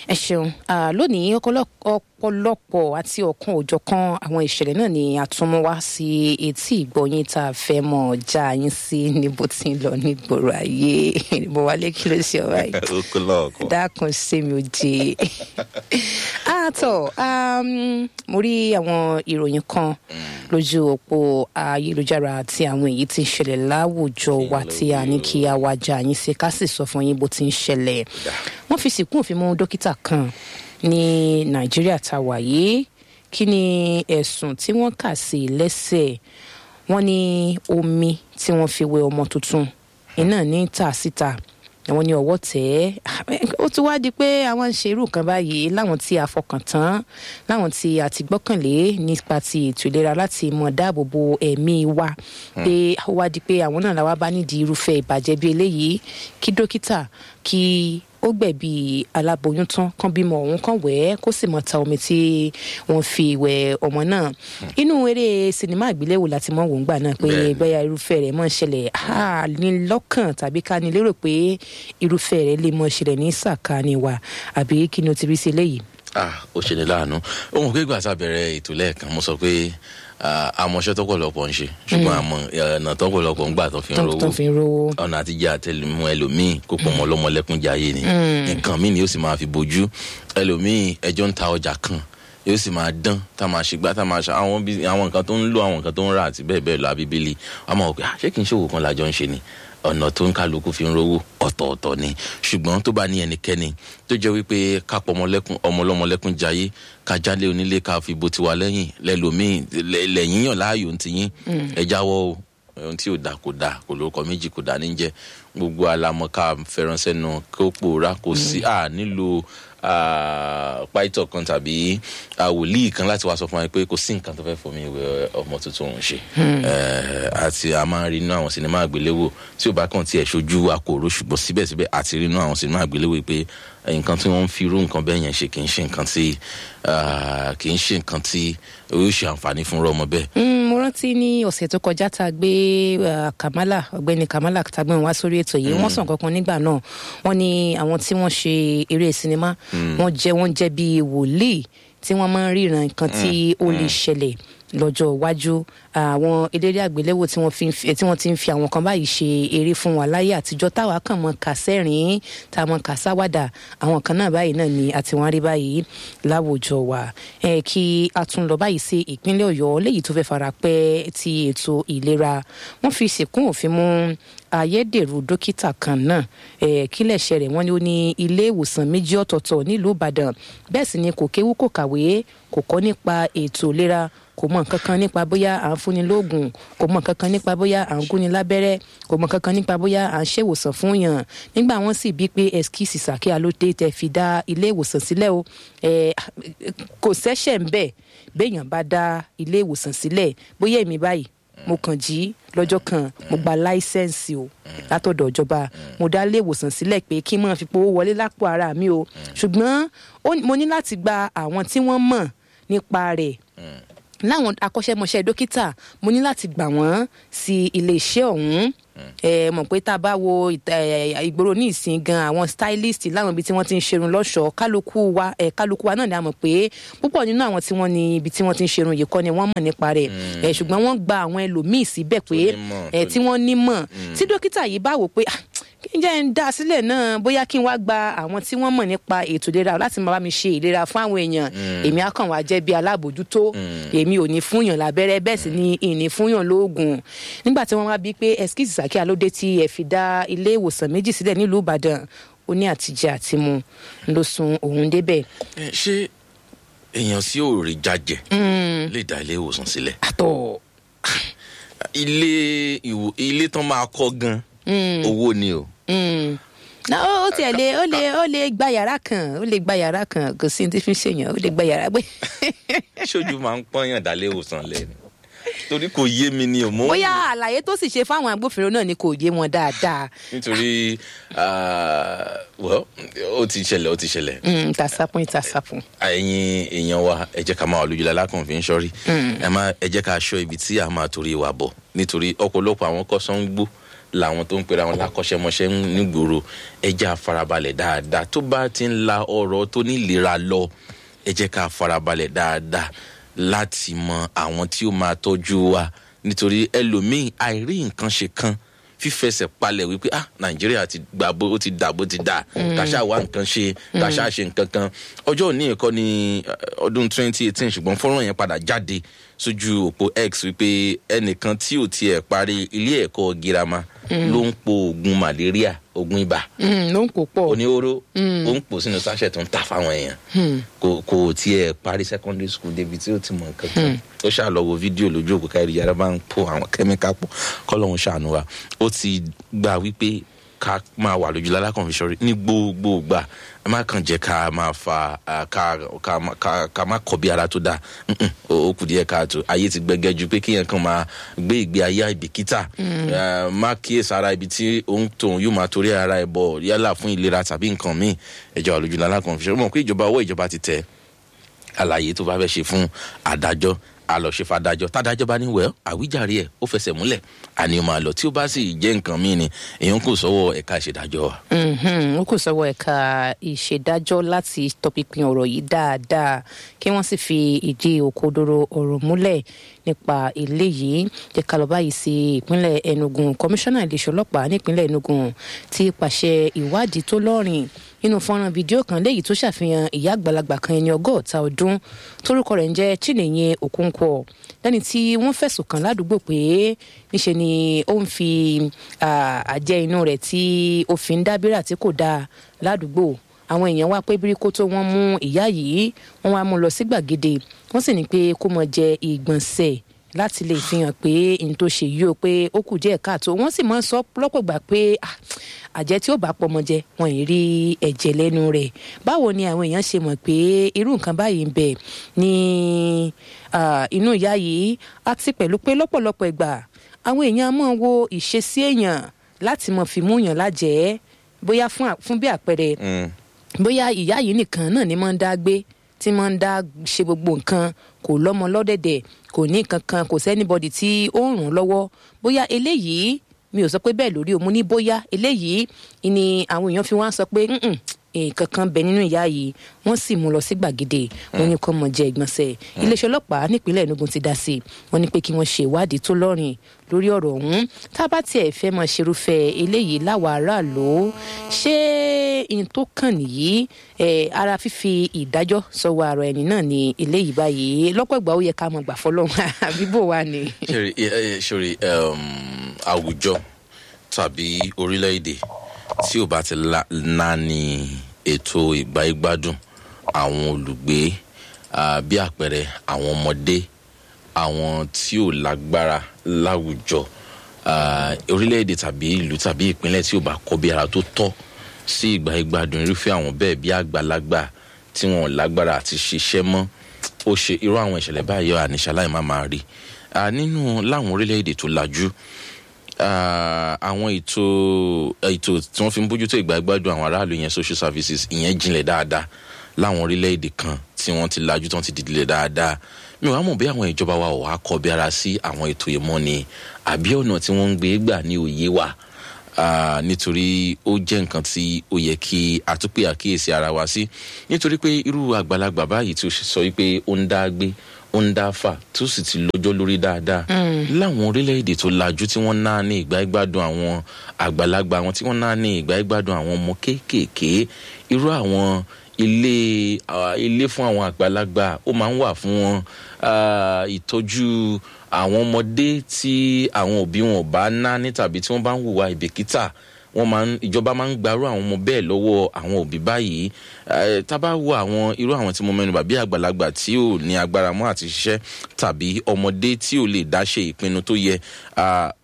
ẹ ṣeun Ah, lónìí ọ̀pọ̀lọpọ̀ ọ̀pọ̀lọpọ̀ àti ọ̀kan òjọ̀kan àwọn ìṣẹ̀lẹ̀ náà ni a tún mú wá sí etí ìgbọ̀nyín tá a fẹ́ mọ̀ já yín sí níbo tí ń lọ nígboro ayé mo wálé kí ló ṣe ọ̀rá yìí ó kó lọ́ọ̀kan. dákun sí mi ò jẹ àtọ mo rí àwọn ìròyìn kan lójú òpó ayélujára àti àwọn èyí tí ń ṣẹlẹ̀ láwùjọ wa tí a ní kí a wá já yín sí ká sì sọ fún yín bó ti ń ṣẹlẹ̀ wọ́n fi sìnkú òfin mú dókítà kan ní nàìjíríà tá a wà yìí kí ni ẹ̀sùn tí wọ́n kà sí i lẹ́sẹ̀ wọ́n ní omi tí wọ́n fi wẹ ọmọ tuntun iná ní tà síta àwọn ní ọwọ́ tẹ̀ ẹ́ ó ti wá di pé àwọn ń ṣe irú nǹkan báyìí láwọn tí a fọkàn tán láwọn tí a ti gbọ́kànlé nípa ti ètò ìlera láti mọ̀ dáàbò bo ẹ̀mí wa pé ó wá di pé àwọn náà làwa bá nídìí irúfẹ́ ìbàjẹ́ bí eléyìí kí dókítà kí ó gbẹ̀bí aláboyún tán kán bímọ òun kán wẹ̀ ẹ́ kó sì mọ̀ ta omi tí wọ́n fi wẹ̀ ọmọ náà inú eré sinimá àgbéléwò láti mọ̀ wò ń gbà náà pé Bẹ́ẹ̀ni. bóyá irúfẹ́ rẹ̀ mọ̀ ń ṣẹlẹ̀ á ní lọ́kàn tàbí ká ní lérò pé irúfẹ́ rẹ̀ lè mọ̀ ṣẹlẹ̀ ní sàkáání wa àbí kí ni o ti rí sí eléyìí. ah ó ṣe ní láàánú ohun pé gbà tá a bẹ̀rẹ̀ ètò lẹ́ẹ̀kan mo sọ pé ah, àmọ́ṣẹ́ tọ́pọ̀lọpọ̀ ń ṣe ṣùgbọ́n àmọ́ ọ̀nà tọ́pọ̀lọpọ̀ ń gbà tó fi ń tó rówó tó fi ń rówó. ọ̀nà àtijọ́ àtẹlẹmú ẹlòmíì kó pọ̀ mọ́ ọlọ́mọlẹ́kún jayé ni nǹkan míì ni yóò sì máa fi bójú ẹlòmíì ẹjọ́ ń ta ọjà kan yóò sì máa dán tá a máa ṣe gbá tá a máa ṣe àwọn bí àwọn nǹkan tó ń lò àwọn nǹkan tó ń rà àti bẹ́ẹ̀ bẹ́ẹ̀ lọ àbíbélì wọ́n máa wọ pé "Ah, ṣé kì í ṣòwò kan lájọ ń ṣe ni ọ̀nà tó ń kálukú fi ń rówó ọ̀tọ̀ọ̀tọ̀ ni ṣùgbọ́n tó bá ní ẹnikẹ́ni tó jẹ́ wípé ká pọ̀ ọmọlẹ́kún ọmọlọ́mọlẹ́kún jayé ká jálé onílé ká fi bo tiwa lẹ́yìn lẹ́lòmíì lẹ́- lẹ́yìn yàn láàyò ń tiyín ẹ jáwọ́ o ohun tí ò da kò da kò lórúkọ méjì kò da ní jẹ gbogbo alamọ ká fẹ́ràn sẹ́nu kó pòórá kò sí à nílò pàìtọ̀ kan tàbí ah, wòlíì kan láti wá sọ fún wa pé kò sí nǹkan tó fẹ́ fọmi ìwé ọmọ tuntun òun ṣe Eh, àti a máa ń rí inú àwọn sinimá àgbéléwò tí ò bá kàn tiẹ̀ ṣojú akòrò ṣùgbọ́n síbẹ̀síbẹ̀ àti rí inú àwọn sinimá àgbéléwò pé nǹkan tí wọ́n ń fi irú nǹkan bẹ́ẹ̀ yẹn ṣe kì í ṣe nǹkan tí ah, kì í ṣe nǹkan tí yóò ṣe àǹfààní fún ọmọ bẹ́ẹ̀ Mm, mo rántí ní ọ̀sẹ̀ tó kọjá tá a gbé uh, kamala ọ̀gbẹ́ni kamala tá a gbé wọn wá sórí ètò yìí wọ́n sàn kankan nígbà náà wọ́n ní àwọn tí wọ́n ṣe eré sinimá wọ́n jẹ́ wọ́n jẹ́ bíi wòlíì tí wọ́n máa ń ríran nǹkan tí ó lè ṣẹlẹ̀ lọ́jọ́ iwájú àwọn eléré àgbéléwò tí wọ́n fi ń fi- tí wọ́n ti ń fi àwọn kan báyìí ṣe eré fún wa láyé àtijọ́ táwa kàn mọ́ kàsẹ́rìn tá a mọ́ kàsáwádà àwọn kan náà báyìí náà ni àti wọ́n rí báyìí láwùjọ wa ẹ kí a tún lọ báyìí sí ìpínlẹ̀ ọ̀yọ́ léyìí tó fẹ́ fara pẹ́ ti ètò ìlera wọ́n fi sìnkún òfin mú ayédèrú dókítà kan náà ẹ kílẹ̀ṣẹ̀ rẹ̀ wọ́n ní ó ní ilé ìwòsàn méjì ọ̀tọ̀ọ̀tọ̀ nílùú ìbàdàn bẹ́ẹ̀ sì ni kò kéwú kò kàwé kò kọ́ nípa ètò ìlera kò mọ nǹkan kan nípa bóyá à ń fúnni lóògùn kò mọ nǹkan kan nípa bóyá à ń gúnni lábẹ́rẹ́ kò mọ nǹkan kan nípa bóyá à ń ṣèwòsàn fún yàn nígbà wọn sì bí pé ẹskíìsì sàkíyà ló dé tẹ fi dá ilé ìwòsàn sílẹ̀ o ẹ kò sẹ́sẹ̀ ń bẹ̀ béèyàn bá dá ilé ìwòsàn sílẹ̀ bóyá èmi báyìí mo kàn jí lọ́jọ́ kan mo gba láísẹ̀nsì o látọ̀dọ̀ ìjọba mo dá ilé ìwòsàn sílẹ̀ pé kí n máa fi powó wọlé lápò ara mi o ṣùgbọ́n ó- mo ní láti gba àwọn tí wọ́n mọ̀ nípa rẹ̀ láwọn akọ́ṣẹ́mọṣẹ́ dókítà mo ní láti gbà wọ́n sí iléeṣẹ́ ọ̀hún ẹ mọ̀ pé tá a bá wo ìta- ẹ, ìgboro ní ìsìn gan àwọn stylist láwọn ibi tí wọ́n ti ń ṣerun lọ́ṣọ̀ọ́ kálukú wa ẹ kálukú wa náà ni a mọ̀ pé púpọ̀ nínú àwọn tí wọ́n ní ibi tí wọ́n ti ń ṣerun yìí kọ́ ni wọ́n mọ̀ nípa rẹ̀ ẹ ṣùgbọ́n wọ́n gba àwọn ẹlòmíì síbẹ̀ pé nímọ̀, ẹ tó tí wọ́n nímọ̀ tí dókítà yìí bá wò pé "Ah, kí n jẹ́ ń dá a sílẹ̀ náà bóyá kí n wá gba àwọn tí wọ́n mọ̀ nípa ètò ìlera láti máa bá mi ṣe ìlera fún àwọn èèyàn èmi á kàn wá jẹ́ bí alábòjútó èmi ò ní fúnyàn lábẹ́rẹ́ bẹ́ẹ̀ sì ni ìní fúnyàn lóògùn nígbà tí wọ́n wá bí pé ẹskíìsì sàkíyà ló dé tí ẹ fi dá ilé ìwòsàn méjì sílẹ̀ nílùú ìbàdàn ó ní àtijẹ àtimu ló sun òun débẹ̀ Ẹ, ṣé èèyàn sí òòrè jajẹ lè dá ilé ìwòsàn sílẹ̀ àtọ̀ ilé ìwò ilé tán máa kọ́ gan owó ni o Mm. na ó ó tiẹ̀ lé ó lè ó lè gba yàrá kan ó lè gba yàrá kan kò sí ní tí fi ń ṣèyàn ó lè gba yàrá gbé. ṣojú máa ń pọ́nyàn dálé ìwòsàn lẹ́nu torí kò yé mi ni o mo bóyá àlàyé tó sì ṣe fáwọn agbófinró náà ni kò yé wọn dáadáa nítorí ah, well ó ti ṣẹlẹ̀ ó ti ṣẹlẹ̀ Mm, ìtàsápọn ìtàsápọn. ẹ̀yin èèyàn wa ẹ jẹ́ ká máa wà lójúlá lákàn fi ń ṣọ́rí ẹ má ẹ jẹ́ ká aṣọ ibi tí a máa torí wa bọ̀ nítorí ọ̀pọ̀lọpọ̀ àwọn kọ́sán ń gbó làwọn tó ń pera wọn lákọ́ṣẹ́mọṣẹ́ nígboro ẹja farabalẹ̀ dáadáa tó bá ti ń la ọ̀rọ̀ tó nílera lọ ẹ jẹ́ ká farabalẹ̀ dáadáa láti mọ àwọn tí ó máa tọ́jú wa nítorí ẹlòmíì àìrí nǹkan ṣe kan fífẹsẹ̀ palẹ̀ wípé ah nàìjíríà ti gbà bó ó ti dà bó ti dà kàṣà wá nǹkan ṣe kàṣà ṣe nǹkan kan ọjọ́ òní ẹ̀kọ́ ní ọdún twenty eighteen ṣùgbọ́n fọ́nrán yẹn padà jáde sójú òpó x wípé ẹnìkan tí ò tiẹ̀ parí ilé ẹ̀kọ́ girama ló ń po oògùn malaria oògùn ibà ló ń kó pọ̀ oníhóró ó ń pò sínú sachet tó ń ta fáwọn èèyàn kò kò tiẹ̀ parí secondary school débi tí ó ti mọ nǹkan kan ó ṣàlọ́ wo fídíò lójú òkú káyọ̀ yàrá bá ń po àwọn kẹ́míkà pọ̀ kọ́lọ́hún ṣàánú wa ó ti gbà wípé ká máa wà lójú lálákàn fi ṣọrí ní gbogbo ìgbà ẹ má kàn jẹ́ ká máa fa ká ká ká ká má kọ̀ bí ara tó dáa ó kù díẹ̀ káàtó ayé ti gbẹgẹ́ ju pé kéèyàn kan máa gbé ìgbé ayé àìbìkítà má kíyèsí ara ibi tí òun tóun yóò máa torí ara ẹ̀ bọ̀ yálà fún ìlera tàbí nǹkan míì ẹjọ́ wà lójú lálákàn fi ṣọrí mọ̀ pé ìjọba owó ìjọba ti tẹ̀ àlàyé tó bá fẹ́ ṣe fún adájọ́ àlọ́ṣe fàdájọ́ tádájọ́ bá ní wẹ́ẹ́ àwíjàre ẹ̀ ó fẹsẹ̀ múlẹ̀ àní máa lọ tí ó bá sì jẹ́ nǹkan míì ni èèyàn kò sọ́wọ́ ẹ̀ka ìṣèdájọ́ wa. ó kò sọ́wọ́ ẹ̀ka ìṣèdájọ́ láti tọpinpin ọ̀rọ̀ yìí dáadáa kí wọ́n sì fi ìdí òkodoro ọ̀rọ̀ múlẹ̀ nípa eléyìí jẹ́ ká lọ báyìí sí ìpínlẹ̀ Enugu kọmíṣánná iléeṣẹ́ ọlọ́pàá nípínlẹ̀ Enugu ti pàṣẹ ìwádìí tó lọ́rìn nínú fọ́nrán fídíò kan léyìí tó ṣàfihàn ìyá àgbàlagbà kan ẹni ọgọ́ta ọdún torúkọ rẹ̀ ń jẹ́ Chinenye Okonkwo lẹ́ni tí wọ́n fẹ̀sùn kàn ládùúgbò pé níṣe ni ó ń fi àjẹ inú rẹ̀ tí ó fi ń dábìrà tí kò dáa ládùúgbò àwọn èèyàn wá pé bíríkó tó wọ́n mú ìyá yìí wọ́n wá mú lọ sí gbàgede wọ́n sì ní pé kó mọ jẹ ìgbọ̀nsẹ̀ láti lè fi hàn pé n tó ṣe yìí o pé ó kù díẹ̀ káàtó wọ́n sì máa ń sọ lọ́pọ̀ gbà pé àjẹ́ tí ó bá pọmọ jẹ wọn ì rí ẹ̀jẹ̀ lẹ́nu rẹ̀ báwo ni àwọn èèyàn ṣe mọ̀ pé irú nǹkan báyìí ń bẹ ní inú ìyá yìí àti pẹ̀lú pé lọ́pọ̀lọpọ̀ ìgbà àwọn èèyàn máa wo ìṣesí èèyàn láti mọ̀ fi mú yàn lájẹ́ bóyá fún bí àpẹẹrẹ bóyá ìyá yìí nìkan náà ni máa ń dá gbé tí máa ń dá ṣe gbogbo nǹkan kò lọ́mọ lọ́dẹ̀dẹ̀ kò ní kankan kò sẹ́nibọ́dì tí ó ń ràn lọ́wọ́ bóyá eléyìí mi ò sọ pé bẹ́ẹ̀ lórí o mo ní bóyá eléyìí ni àwọn èèyàn fi wá sọ pé nǹkan kan bẹ nínú ìyá yìí wọ́n sì mú lọ sí gbàgede wọ́n ní kó mọ jẹ ìgbọ̀nsẹ̀ iléeṣẹ́ ọlọ́pàá nípínlẹ̀ Enugu ti dá sí i wọ́n ní pé kí wọ́n ṣe ìwádìí tó lọ́rìn lórí ọ̀rọ̀ ọ̀hún tá a bá tiẹ̀ fẹ́ mọ ṣerúfẹ́ eléyìí láwa aráàlú ṣé n tó kàn nìyí ara fífi ìdájọ́ sọ́wọ́ ara ẹni náà ni eléyìí báyìí lọ́pọ̀ ìgbà ó yẹ ká mọ̀ gbà fọlọ́run àbíbò wa ni. sori àwùjọ tàbí orílẹ̀-èdè tí ò bá ti náni ètò ìgbáyégbádùn àwọn olùgbé bí àpẹẹrẹ àwọn ọmọdé àwọn tí ò lágbára láwùjọ orílẹ̀-èdè tàbí ìlú tàbí ìpínlẹ̀ tí ò bá kọ́ bí ara tó tọ́ sí ìgbáyégbádùn irúfẹ́ àwọn bẹ́ẹ̀ bí àgbàlagbà tí wọn ò lágbára àti ṣiṣẹ́ mọ́ ó ṣe irú àwọn ìṣẹ̀lẹ̀ báyìí àníṣe aláìmá máa rí nínú láwọn orílẹ̀-èdè tó lajú àwọn ètò ètò tí wọ́n fi ń bójútó ìgbà gbádùn àwọn aráàlú yẹn social services ìyẹn jinlẹ̀ dáadáa láwọn orílẹ̀-èdè kan tí wọ́n ti lajú tí wọ́n ti dìdìlẹ̀ dáadáa mi ò wá mọ̀ bí àwọn ìjọba wa ò wá kọ bí ara sí àwọn ètò yìí mọ́ ni àbí ọ̀nà tí wọ́n ń gbé gbà ní òye wa nítorí ó jẹ́ nǹkan tí ó yẹ kí àtúpè àkíyèsí ara wa sí nítorí pé irú àgbàlagbà báyìí tí ó sọ wípé ó ń dá gbé ó ń dá fà tó sì ti lọ́jọ́ lórí dáadáa láwọn orílẹ̀-èdè tó lajú tí wọ́n náà ní ìgbà ìgbádùn àwọn àgbàlagbà wọn tí wọ́n náà ní ìgbà ìgbádùn àwọn ọmọ kéékèèké irú àwọn ilé ilé fún àwọn àgbàlagbà ó máa ń wà fún wọn ìtọ́jú àwọn ọmọdé tí àwọn òbí wọn bá ná ní tàbí tí wọ́n bá ń hùwà ìbìkítà wọ́n máa ń ìjọba máa ń gbarú àwọn ọmọ bẹ́ẹ̀ lọ́wọ́ àwọn òbí báyìí tábà wo àwọn irú àwọn tí mo mẹ́nu bà bí àgbàlagbà tí ò ní agbára mọ́ àti ṣiṣẹ́ tàbí ọmọdé tí ò lè dá ṣe ìpinnu tó yẹ